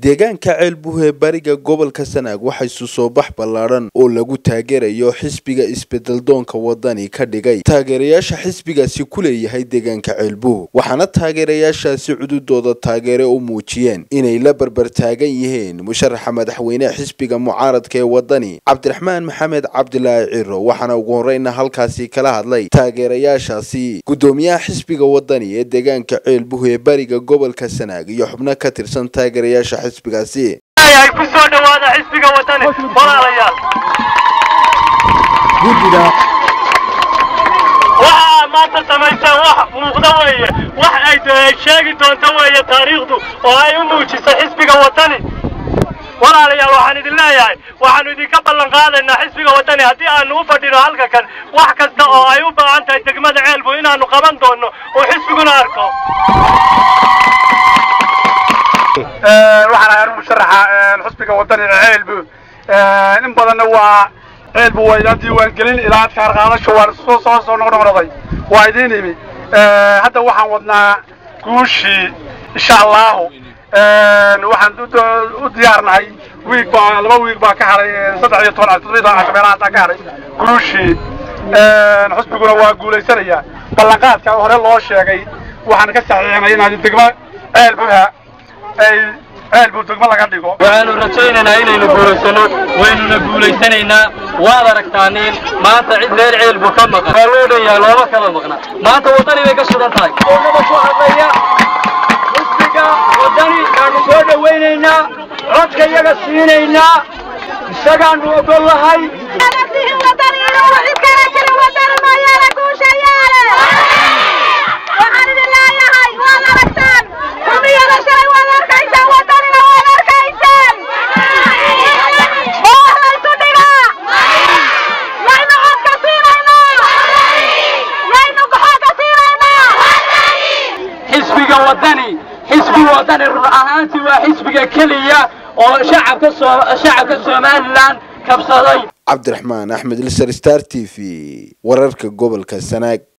deegaanka ceelbuhe bariga gobolka sanaag waxaa isu soo bax ballaadhan oo lagu taageerayo xisbiga isbedeldoonka wadani ka dhigay taageerayaasha xisbigaasi ku leeyahay deegaanka ceelbuh waxaana taageerayaashaasi cududooda taageere u muujiyeen inay la barbar taagan yihiin musharaxa madaxweyne xisbiga mucaaradka ee wadani cabdiraxmaan maxamed cabdilaahi ciro waxaana ugu horeyna halkaasi kala hadlay taageerayaashaasi gudoomiyaha xisbiga wadani ee deegaanka ceelbuh ee bariga gobolka sanaag iyo xubno ka tirsan taageerayaasha xisbigaasi ay ku soo dhawaada xisbiga wadani walaalayaal waxaa maanta samaysaan wax muuqda weeye wax ay sheegi doonto weeye taariikhdu oo ay u muujiso xisbiga wadani walaalayaal waxaan idin leeyahay waxaanu idinka ballan qaadaynaa xisbiga wadani haddii aanu u fadhino halka kan wax kasta oo ay u baahan tahay degmada ceelbu inaanu qaban doono oo xisbiguna arko waxaan ahay anu musharaxa xusbiga wadani ceelbu in badanna waa ceelbu waa idaan diiwaangelin ilaa adkaar qaadasho waan soo soo soo noqnoqnoqday waa idiin imi hadda waxaan wadnaa guushii insha allahu waxaan u diyaarnahay wiig baa laba wiig baa ka haray saddex iyo toban toddoba iyo toban casho meelaha hataa ka haray guushii xusbiguna waa guulaysanayaa ballanqaadka hore loo sheegay waxaan ka saxiixnay inaad degmo ceelbuha ay ceelbu degmo laga dhigo waxaanu rajaynaynaa inaynu guulaysano waynuna guulaysanaynaa waad aragtaaniin maanta cid reer ceelbu ka maqan waa loo dhanyaa looma kala maqna maanta waddani bay ka sugan tahay oonaba ku hadlaya xisbiga waddani aanu soo dhawaynaynaa codka iyaga siinaynaa isagaanu ogol lahay waxaan idin leeyahay waad aragtaan xubiyada shalay waad arkaysaan wadanina waad arkaysaan oo laysu dhigaa yaynu codka siinaynaa yaynu goxoodka siinaynaa xisbiga waddani xisbiga waddani run ahaantii waa xisbiga keliya oo shacabka soo shacabka somalilan kabsaday cabdiraxmaan axmed lisar star t v wararka gobolka sanaag